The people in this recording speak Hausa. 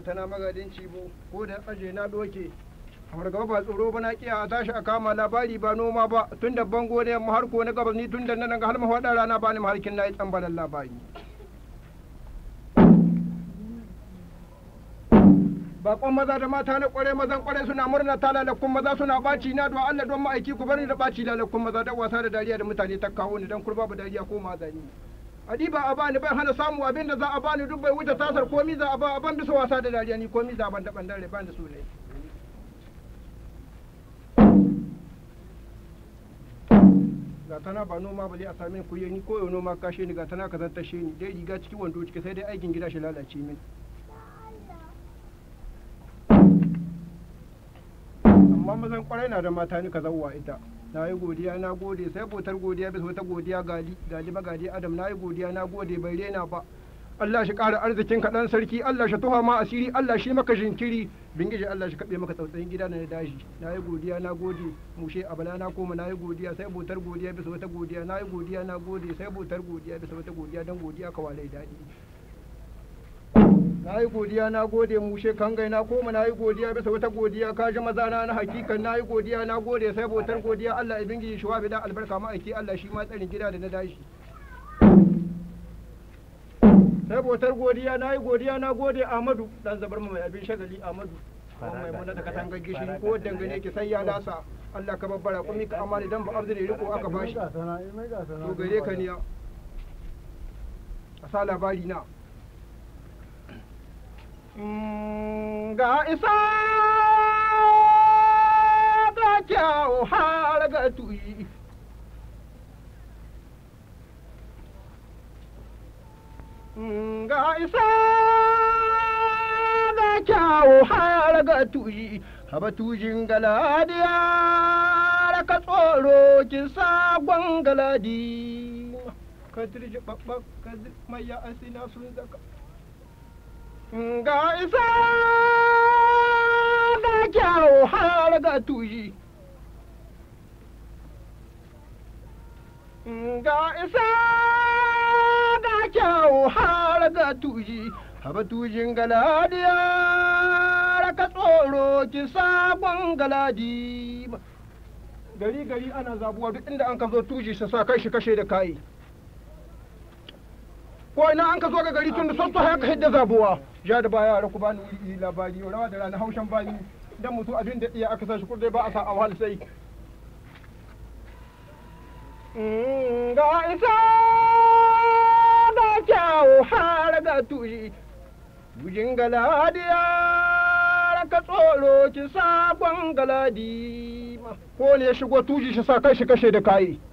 tana magadin cibo ko da aje na doke fargaba ba tsoro ba na kiya a tashi a kama labari ba noma ba tun da bango ne mu harko na gabas ni tun da nan ga har mafaɗa rana ba ni maharkin na yi tsambalan labari bakon maza da mata na kware mazan kware suna murna ta lalakun maza suna baci na don Allah don ma'aiki ku bari da baci lalakun maza da wasa da dariya da mutane ta kawo ni dan kurba ba dariya ko mazani adiba a bani bai hana samu abin da za a bani duk bai wuce tasar komi za a ba a ban bisa wasa da dariya ni komi za a ban da ban dare ban da su ne ga tana ba noma ba zai a same ku ni ko yau noma kashe ni ga tana ka zantashe ni dai riga ciki wando ciki sai dai aikin gida shi lalace min amma mazan kwarai na da mata ni ka zauwa ita na yi godiya na gode sai botar godiya bisa wata godiya gali gali magadi adam na yi godiya na gode bai rena ba Allah shi ƙara arzikin ka ɗan sarki Allah shi tuha ma asiri Allah shi maka jinkiri bingije Allah shi kaɓe maka tsautsayin gida na dashi na yi godiya na gode mushe a bala na koma na yi godiya sai botar godiya bisa wata godiya na yi godiya na gode sai botar godiya bisa wata godiya don godiya ka walai daɗi na yi godiya na gode mushe kangai na koma na yi godiya bisa wata godiya ka ji maza na na hakikan na yi godiya na gode sai botar godiya Allah ya bingi shi wa bi da albarka ma'aiki Allah shi ma tsarin gida da na dashi sai botar godiya na yi godiya na gode Ahmadu dan zabar mu mai abin shagali Ahmadu kuma mai muna ta katangar gishiri ko dangane ki sai ya lasa Allah ka babbara kuma ka amana dan ba abdu ne riko aka bashi to gare ka niya a sa labari na ga isa ga kyau har ga tuyi ga isa ga kyau har ga tuyi haba tujin galadiya ka tsoro kin sabon galadi ka dirje babba ka mai ya asina sun zaka ga isa ga kyau har ga tuyi ga isa ga kyau har ga tuyi haba tujin galadiya ka tsoro ki sabon galadi gari gari ana zabuwa duk inda an ka zo tuji sa sa kai shi kashe da kayi ko ina an ka zo ga gari tun da sassu haka hidda zabuwa ja da baya yara ku bani wuri labari rawa da rana haushen bani dan mutu abin da iya aka sa shi kurdai ba a sa a wahal sai ga isa da kyawu har ga tuyi bujin galadiya ka tsoro ki sabon galadi ko ne ya shigo tuji shi sa kai shi kashe da kayi